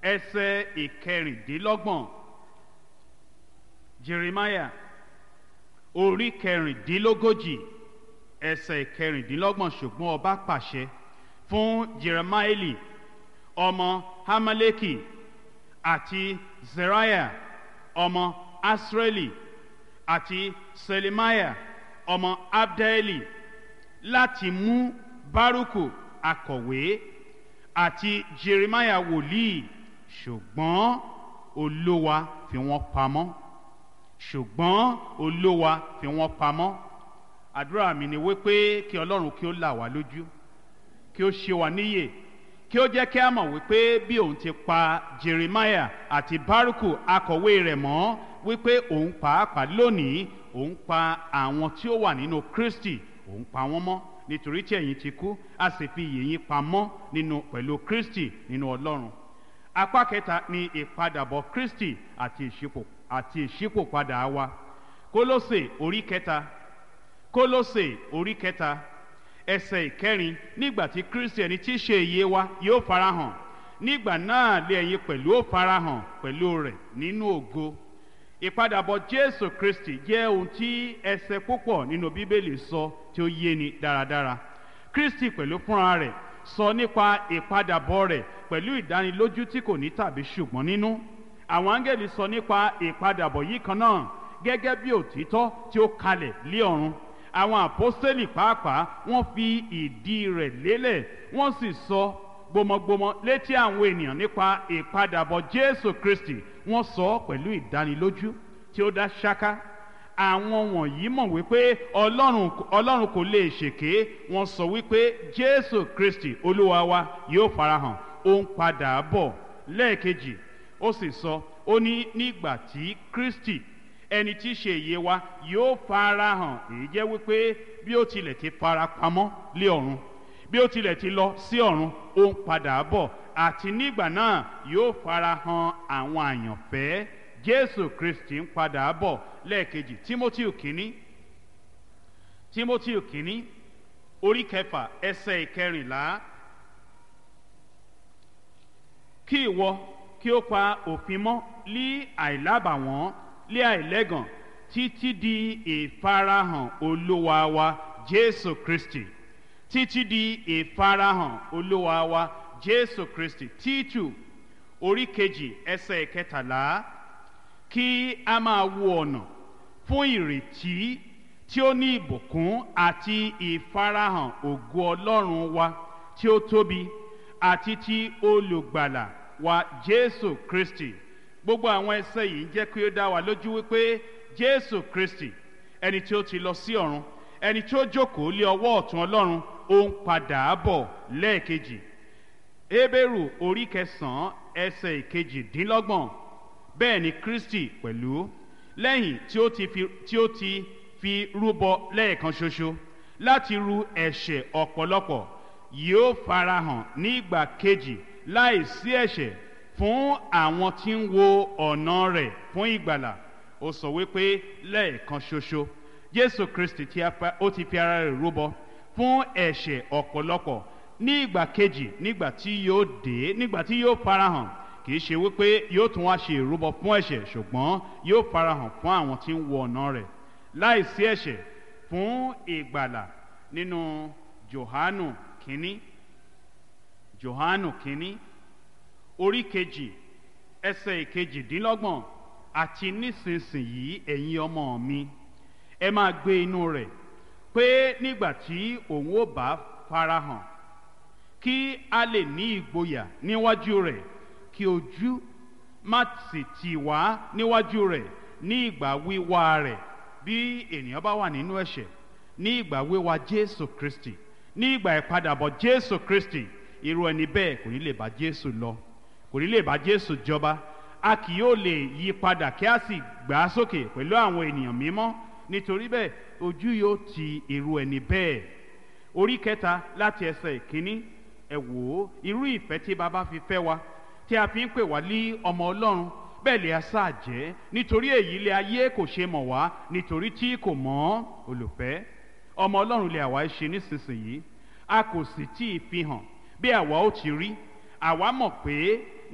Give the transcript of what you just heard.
ẹsẹ̀ ìkẹrìndínlọ́gbọ̀n jeremiah orí kẹrìndínlógójì ẹsẹ̀ ìkẹrìndínlọ́gbọ̀n ṣùgbọ́n ọba pàṣẹ fún jeremaeli ọmọ hamaleki àti zeriah ọmọ asreli àti selemiah ọmọ abdeli láti mú baruku akọ̀wé àti jeremiah wòlíì ṣùgbọ́n olówa fi wọ́n pamọ́ ṣùgbọ́n olówa fi wọ́n pamọ́ àdúrà mi ni wípé kí ọlọ́run kí ó là wá lójú kí ó ṣe wá níyè kí ó jẹ́ kí a mọ̀ wípé bí òun ti pa jeremiah àti baruku akọ̀wé rẹ̀ mọ́ wípé òun pàápàá lónìí òun pa àwọn tí ó wà nínú kristi òun pa wọ́n mọ́ nítorí tí ẹ̀yin ti kú a sì fi iyè yín pamọ́ nínú pẹ̀lú kristi nínú ọlọ́run apá kẹta ni ìpadàbọ̀ kristi àti ìṣípò àti ìṣípòpadà wa kólósè orí kẹta kólósè orí kẹta ẹsẹ̀ ìkẹrin nígbà tí kristi ẹni tí í ṣe iye wa yóò farahàn nígbà náà lé ẹ̀yin pẹ̀lú ó farahàn pẹ̀lú rẹ̀ nínú ògo ìpadàbọ̀ jésù kristi jẹ́ ohun tí ẹsẹ̀ púpọ̀ nínú bíbélì sọ tí ó yéni dáradára kristi pẹ̀lú fúnra rẹ̀ sọ nípa ìpadàbọ̀ rẹ̀ pẹ̀lú ìdánilójú tí kò ní tàbí ṣùgbọ́n nínú àwọn áńgẹ́lì sọ nípa ìpadàbọ̀ yìí kan náà gẹ́gẹ́ bí òtítọ́ tí ó kalẹ̀ lé ọ̀run àwọn àpọ́sítélì pàápàá wọ́n fi ìdí rẹ̀ lélẹ̀ wọ́n sì sọ gbọmọgbọmọ létí àwọn ènìyàn nípa ìpadàbọ̀ jésù kristi wọ́n sọ ọ́ pẹ̀lú ìdánilójú tí ó dá ṣáká àwọn wọ̀nyí mọ̀ wípé ọlọ́run ọlọ́run kò lè ṣèké wọ́n sọ wípé jésù kristi olúwa wa yóò farahàn ó ń padà bọ̀ lẹ́ẹ̀kejì ó sì sọ ó ní nígbà tí kristi ẹni tí í ṣe ìyè wa yóò farahàn èyí jẹ́ wípé bí ó tilẹ̀ ti fara pamọ́ lé ọ̀run bí ó tilẹ̀ ti lọ sí ọ̀run ó ń padà bọ̀ àti nígbà náà yóò farahàn àwọn àyànfẹ́ jésù kristi ń padà bọ̀ lẹ́ẹ̀kejì timothy kínní timothy kínní orí kẹfà ẹsẹ̀ ìkẹrìnlá kí ìwọ kí ó pa òfin mọ́ lí àìlábàwọ́n lé àìlẹ́gàn títí di ìfarahàn olúwa wa jésù kristi títí di ìfarahàn olúwa wa jésù kristi títù orí kejì ẹsẹ̀ kẹtàlá kí a máa wo ọ̀nà fún ìrètí tí ó ní ìbùkún àti ìfarahàn ògo ọlọ́run wa tí ó tóbi àti ti olùgbàlà wa jésù kristi gbogbo àwọn ẹsẹ yìí ń jẹ́ kí ó dá wa lójú wípé jésù kristi ẹni tí ó ti lọ sí ọ̀run ẹni tí ó jókòó lé ọwọ́ ọ̀tún ọlọ́run ó ń padà bọ̀ lẹ́ẹ̀kejì hébérù orí kẹsàn-án ẹsẹ̀ ìkejìdínlọ́gbọ̀n bẹ́ẹ̀ ni kristi pẹ̀lú lẹ́yìn tí ó ti fi tí ó ti fi rúbọ lẹ́ẹ̀kan ṣoṣo láti ru ẹ̀ṣẹ̀ ọ̀pọ̀lọpọ̀ yóò farahàn nígbà kejì láì sí ẹ̀ṣẹ̀ fún àwọn tí ń wo ọ̀nà rẹ̀ fún ìgbàlà ó sọ wípé lẹ́ẹ̀kan ṣoṣo jésù kristi tí ó ti fi ara rẹ̀ rúbọ fún ẹ̀ṣẹ̀ ọ̀pọ̀lọpọ̀ ní ìgbà kejì nígbà tí yóò dé nígbà tí yóò farahàn kì í ṣe wípé yóò tún wá ṣe ìrúbọ fún ẹ̀ṣẹ̀ ṣùgbọ́n yóò farahàn fún àwọn tí ń wo ọ̀nà rẹ̀ láì sí ẹ̀ṣẹ̀ fún ìgbàlà nínú johanu kínní johanu kínní orí kejì ẹsẹ̀ ìkejìdínlọ́gbọ̀n àti nísinsìnyí ẹ̀yin ọmọ mi ẹ máa gbé inú rẹ̀ pé nígbà tí òun ó bá farahàn kí a lè ní ìgboyà níwájú rẹ̀ kí ojú má sì tì wá níwájú rẹ̀ ní ìgbà wíwá rẹ̀ bí ènìyàn bá wà nínú ẹ̀ṣẹ̀ ní ìgbà wíwá jésù kristi ní ìgbà ìpadàbọ̀ jésù kristi irú ẹni bẹ́ẹ̀ kò ní lè bá jésù lọ kò ní lè bá jésù jọba a kì yóò lè yí padà kí a sì gbà á sókè pẹ̀lú àwọn ènìyàn mímọ́ nítorí bẹ́ẹ̀ ojú yóò ti irú ẹni bẹ́ẹ̀ orí kẹta láti ẹsẹ̀ ìkíní ẹ wò ó irú ìfẹ́ tí baba fi fẹ́ wa tí a fi ń pè wá lé ọmọ ọlọ́run bẹ́ẹ̀ lè aṣá jẹ́ nítorí èyí lé ayé kò ṣe mọ̀ wá nítorí tí kò mọ̀ olùfẹ́ ọmọ ọlọ́run lè àwa ṣe nísinsìnyí a kò sì tí ì fi hàn bí àwa ó ti rí àwa mọ̀ pé